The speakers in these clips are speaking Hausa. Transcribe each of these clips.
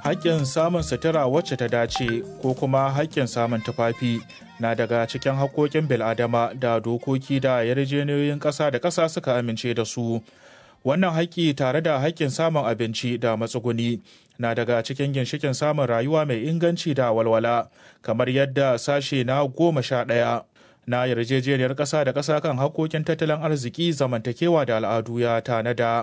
haƙƙin samun sutura wacce ta dace ko kuma haƙƙin samun tufafi na daga cikin haƙƙoƙin bil'adama da dokoki da yarjejeniyoyin ƙasa da ƙasa suka amince da su wannan haƙƙi tare da haƙƙin samun abinci da matsuguni na daga cikin ginshikin samun rayuwa mai inganci da walwala kamar yadda sashe na goma sha ɗaya na yarjejeniyar ƙasa da ƙasa kan haƙƙoƙin tattalin arziki zamantakewa da al'adu ya tanada.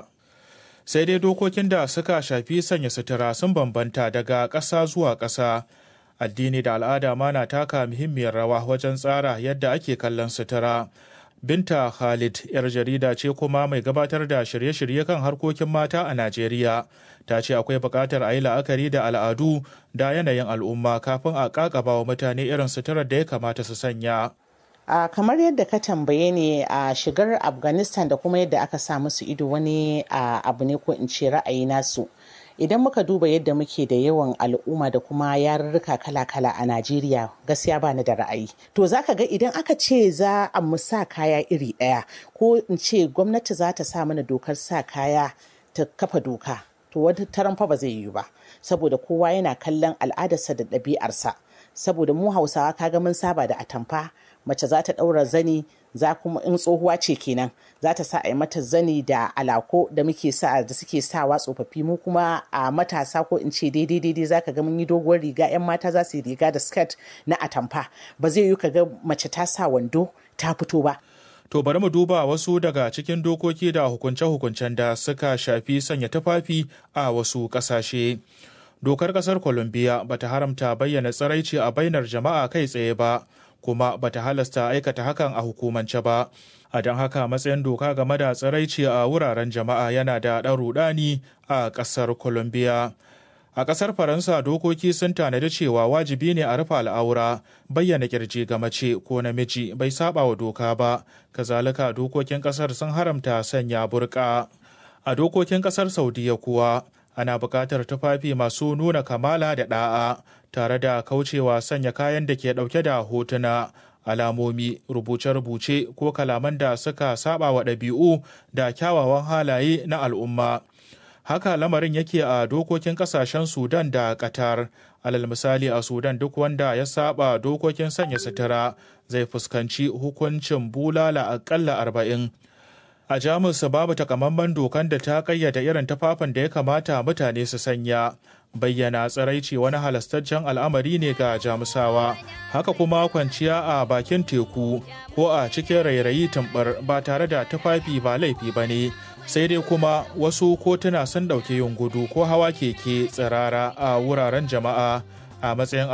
sai dai dokokin da suka shafi sanya sutura sun bambanta daga ƙasa zuwa ƙasa addini da al'ada ma na taka muhimmiyar rawa wajen tsara yadda ake kallon sutura binta khalid yar jarida ce kuma mai gabatar da shirye-shirye kan harkokin mata a najeriya ta ce akwai buƙatar a yi la'akari da al'adu da yanayin al'umma kafin a ƙaƙaba wa mutane irin suturar da ya kamata su sanya Uh, kamar yadda ka tambaye ne a uh, shigar afghanistan da kuma yadda aka sa musu ido wani uh, abu ne ko in ce ra'ayi nasu idan muka duba yadda muke da yawan al'umma da kuma yarurruka kala-kala a najeriya gaskiya bani da ra'ayi to zaka ga idan aka ce za a mu sa kaya iri ɗaya ko in ce gwamnati za ta sa mana dokar sa kaya ta kafa doka to wata taron fa ba zai yiwu ba saboda kowa yana kallon al'adarsa da ɗabi'arsa saboda mu hausawa kaga mun saba da atamfa mace za ta ɗaura zani za kuma in tsohuwa ce kenan za ta sa a yi mata zani da alako da muke sa da suke sawa tsofaffi mu kuma a matasa ko in ce daidai daidai za ka ga mun yi doguwar riga yan mata za su yi riga da skirt na atamfa ba zai yi ka ga mace ta sa wando ta fito ba To bari mu duba wasu daga cikin dokoki da hukunce-hukuncen da suka shafi sanya tufafi a wasu ƙasashe. Dokar ƙasar Colombia bata haramta bayyana tsiraici a bainar jama'a kai tsaye ba. kuma bata halasta aikata hakan a hukumance ba a don haka matsayin doka game da tsiraici a wuraren jama'a yana da ɗan rudani a ƙasar colombia a ƙasar faransa dokoki sun tanadi cewa wajibi ne a rufe al'aura bayyana kirji ga mace ko namiji bai saba wa doka ba kazalika dokokin ƙasar sun haramta sanya burka a dokokin ƙasar saudiya kuwa ana buƙatar tufafi masu nuna kamala da ɗa'a tare da kaucewa sanya kayan da ke ɗauke da hotuna alamomi rubuce-rubuce ko kalaman da suka saba wa ɗabi'u da kyawawan halaye na al'umma haka lamarin yake a dokokin ƙasashen sudan da qatar alal misali a sudan duk wanda ya saba dokokin sanya sutura zai fuskanci hukuncin bulala aƙalla arba'in a jamus babu takamaiman dokan da ta kayyada irin tufafin da ya kamata mutane su sanya bayyana tsiraici wani halastaccen al'amari ne ga jamusawa haka kuma kwanciya a bakin teku ko a cikin rairayi tumbar ba tare da tufafi ba laifi ba ne sai dai kuma wasu kotuna sun ɗauki yin gudu ko hawa keke tsirara a wuraren jama'a a matsayin